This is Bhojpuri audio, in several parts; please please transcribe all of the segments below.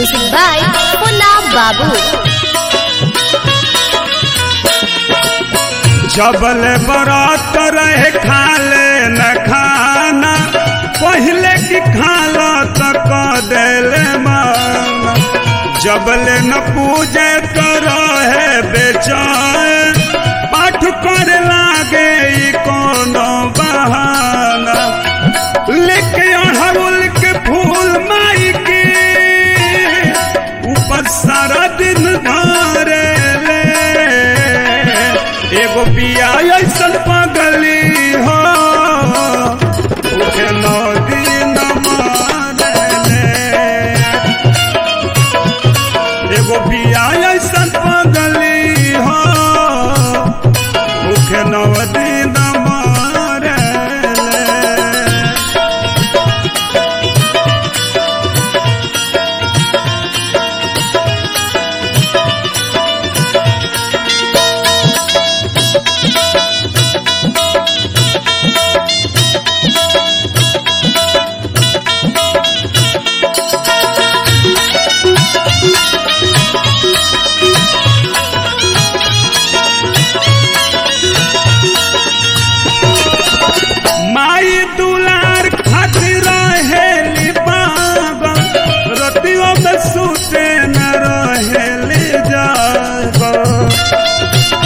Music by Punna Babu. जबल बरात रहे खाले न खाना पहले की खाला तक देले माना जबल न पूजे तो रहे बेचैन पाठ कर लागे ई कोनो बहाना लेके अड़हुल के फूल माई के ऊपर सारा दिन धारे ले एगो पिया ऐसन पगली हो उठे नौ दिन मारले एगो पिया ऐसन पगली हो उठे नौ दिन मारले माई दुलार खातिर रहेली पागल रतियों में सुते न रहेली जागल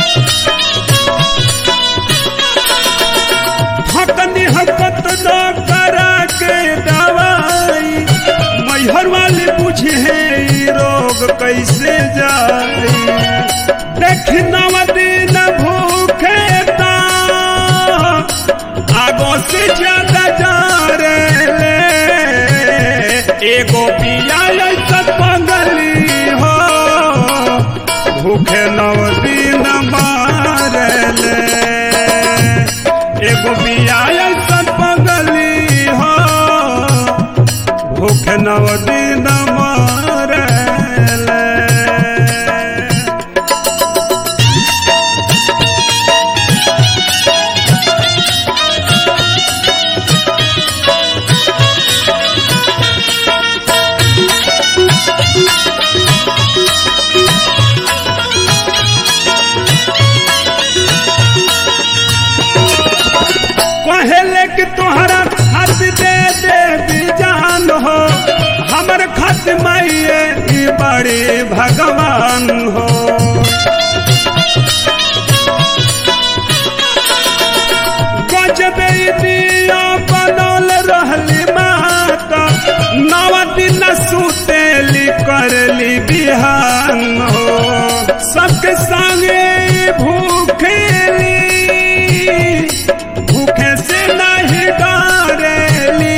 हकनी हकत न करा के दवाई मैहर वाली बुझे ई रोग कैसे जाई देख नव दिन भूखे ता आगो से ज्यादा जा रे ले एगो पिया ऐसा पगली हो भूखे नव दिन मारे ले एगो पिया ऐसा पगली हो भूखे नव दिन मारे ले कहेले कि तोहरा खत दे दे बीजान हो हमर खत माइए ई बड़े भगवान हो गजबे ई दिया बनल रहली माता नव दिन सुतेली करली बिहान हो सबके संगे ई भूखेली भूखे से नहीं डरेली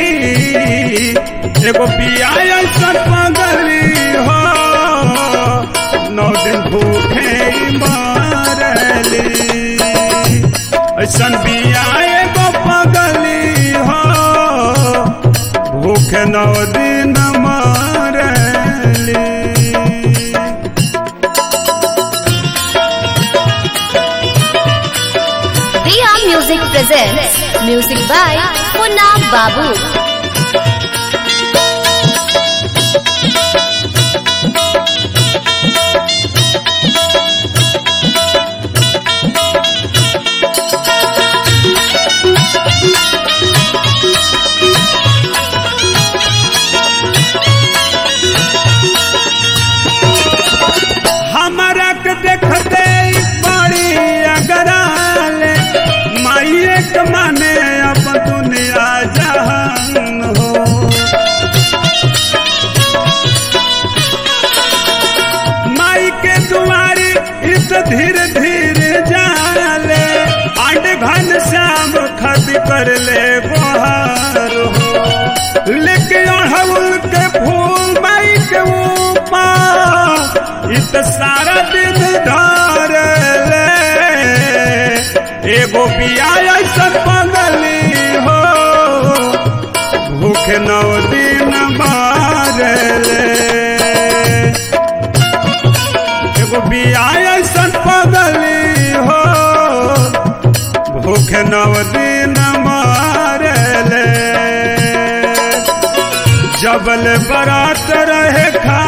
एगो पिया ऐसा पगली हो नौ दिन भूखे मारली ऐसन पिया एगो पगली हो भूखे नौ दिन मारली Dia Music presents Music by Punna Babu. हमारा के देखते ही बड़ी अगराले माइए के माने अब दुनिया जहान हो माई के दुआरी इत धीरे धीरे जाले आंड घन श्याम खद कर ले बहार हो लेके अड़हुल के फूल माई के ऊपर इत सारा दिन धार ले एगो पिया ऐसा पगली हो भूख नौ दिन मार ले एगो बिया ऐसा पगली हो भूख नव दिन मारले जबल बरात रहे खा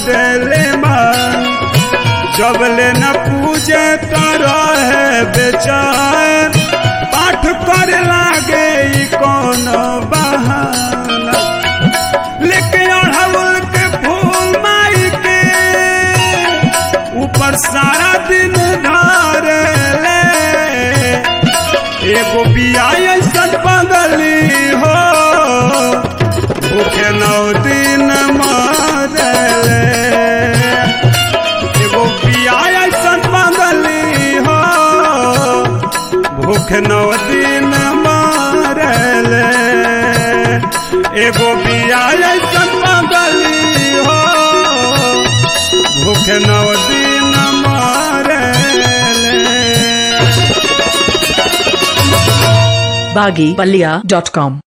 देले मान जबले न पूजे तो रहे बेचैन पाठ कर लागे ई कौन बहाना लेके अड़हुल के फूल माई के ऊपर सारा दिन धर ले एगो बिया ऐसन बदली हो भूखे नौ दिन मारले एगो बिया ऐसन बदली हो भूख नौ दिन मारले एगो बिया ऐसन बदली हो भूख नौ दिन मारले baggypalia.com